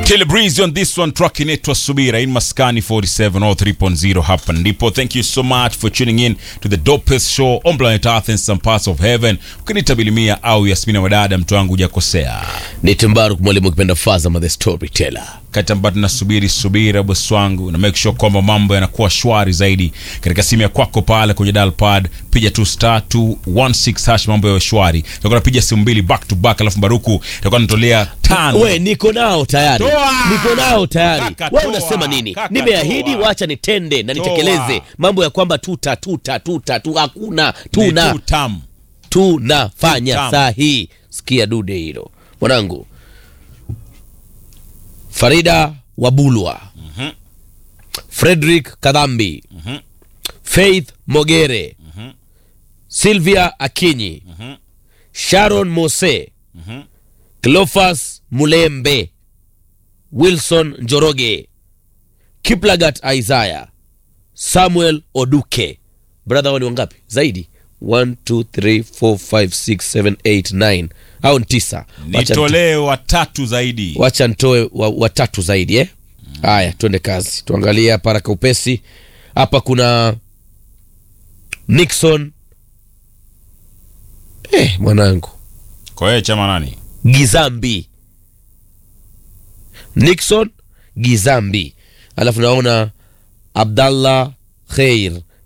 Kill Breeze on this one track inaitwa Subira in Maskani 47 or 3.0 hapa ndipo. Thank you so much for tuning in to the dopest show on planet Earth and some parts of heaven. Ukinita Bilimia au Yasmina Wadada, mtu wangu hujakosea. ni Timbaruk mwalimu ukipenda Fazama the storyteller. Kati ambayo tunasubiri subira bosi wangu na make sure kwamba mambo yanakuwa shwari zaidi katika simu ya kwako pale kwenye dial pad, piga tu star 216 hash, mambo yawe shwari. Tutakuwa napiga simu mbili back to back, alafu Baruku itakuwa natolea tano. We, niko nao tayari, Toa! niko nao tayari. Kaka, We toa! unasema nini? Kaka, Nimeahidi, toa! wacha nitende na Toa! nitekeleze mambo ya kwamba tuta tuta tuta tu, hakuna Ni tuna tu tam. tunafanya Tamu. saa hii. Sikia dude hilo mwanangu. Farida Wabulwa, Frederick Kadhambi, Faith Mogere, Sylvia Akinyi, Sharon Mose, Cleophas Mulembe, Wilson Njoroge, Kiplagat Isaiah, Samuel Oduke. Brother, wao ni wangapi zaidi? 1 2 3 4 5 6 7 8 9 au ni tisa? Wacha Nitolee watatu zaidi. wacha ntoe wa- watatu zaidi eh? Haya, twende kazi, tuangalie hapa haraka upesi. Hapa kuna Nixon eh, mwanangu Kwa hiyo chama nani? Gizambi, Nixon Gizambi, alafu naona Abdallah Khair